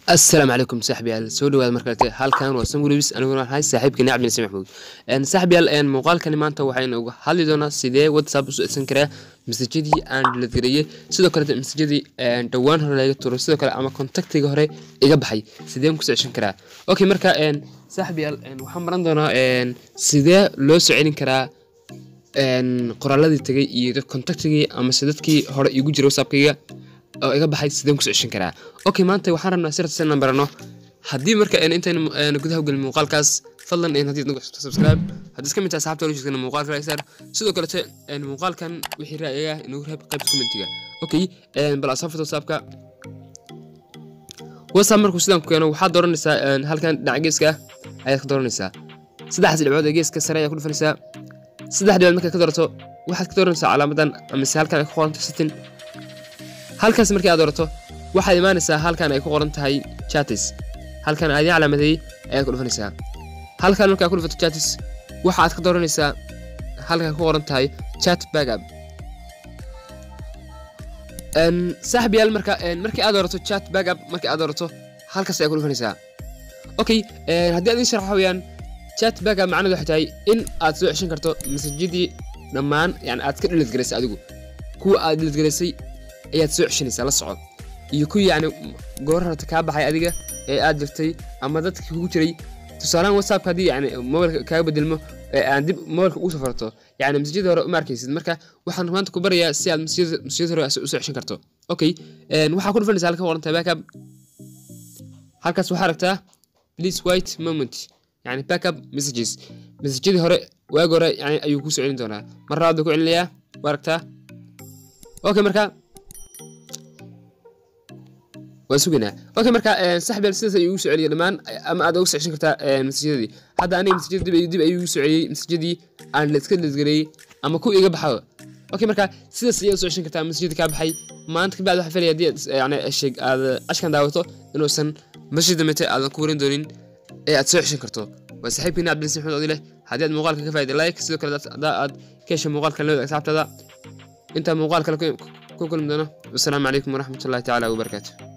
asalaamu calaykum saaxiibyaal soo dhawaada markalete halkan waa samgulibis aniguna waxahay saaxiibkani cabdinasi maxmuud saaxiibyaal muuqaalkani maanta waxaynu uga hadli doonaa sidee whatsapp usoo edsan karaa masajadii aan dhiladgareeyey sidoo kalete masajadii dhowaan hore laga tuuray sidoo kale ama kontaktiga hore iga baxay sideen kusoo ceshan karaa okay marka saaxiibyaal waxaan baran doonaa sidee loo soo celin karaa qoraaladii tegay iyo kontaktigii amase dadkii hore igu jira whatsappkayga oo iga baxay sideen kusoo ceshan karaa okay maanta waxaan rabnaa sirta inaan barano haddii marka intaynu gudaha gelin muuqaalkaas fadlan haddii nagu xusubto subscribe haddii iska mid tahay asxaabta wala jirtana muuqaalka like saar sidoo kalete muuqaalkan wixii ra'yiga inagu reeb qaybta commentiga okay bal asaafta whatsappka whatsapp markuu sidaan ku keeno waxaad dooranaysaa halkan dhinaca geeska ayaad ka dooranaysaa saddexdaas dhibcood ee geeska sare ayaa ku dhufanaysaa saddex dhibcood markaad ka doorato waxaad ka dooranaysaa calaamadan amase halkan ay ku qoranto setting halkaas markii aad doorato waxaad imaanaysaa halkan ay ku qoran tahay chatis halkan aadin calaamadeeyey ayaad ku dhufanaysaa halkan markaa ku dhufato chatis waxaad ka dooranaysaa halkan ku qoran tahay chat backup saaxibayaal marka markii aad doorato chat backup markii aad doorato halkaas ayaad ku dhufanaysaa okay haddii aad ii sharax waxaweyaan chat backup macnaheedu waxay tahay in aad soo ceshan karto masajadii dhammaan yani aad ka dhiladgaraysay adigu kuwa aad dhiladgaraysay ayaad soo ceshanaysaa la soco iyo kuwii yacni goor horta kaa baxay adiga ee aad jirtay ama dadka kugu jiray tusaalahaan whatsappka haddii yani mobilka kaaga bedelmo ee aan dib mobilka ugu safarto yani masajyada hore uma arkaysid marka waxaan maanta ku barayaa si aad masajyada hore usoo ceshan karto okay waxaa ku dhufanaysaa halka qoran tahay backup halkaas waxaa aragtaa please white moment yani backup messages masajyadii hore waagi hore yani ayuu kusoo celin doonaa mar labaad buu ku celinayaa waa aragtaa okay marka waan sugaynaa okay marka saxbeel sidaas ayuu ugu soo celiyay dhammaan ama aad uga soo ceshan kartaa masajyadii hadda aniga masajyada dib dib ayuu ugu soo celiyey masajyadii aan iska lisgareeyey ama ku iga baxo okay marka sidaas ayaad soo ceshan kartaa masajyadii kaa baxay maanta kabacdi waxaa filaya haddii yani sheeg aad cashkan daawato inuusan masjid damete aadan ku warin doonin ee aad soo ceshan karto waa saaxiibkiina cabdilasi maxmed odile haddii aad muuqaalka ka faa'iday like sidoo kale haddaa aad ka heshay muuqaalka lamid asxaabtada intaa muuqaal kale ku kulmi doono wasalaamu calaykum waraxmatullahi tacaala wabarakaatu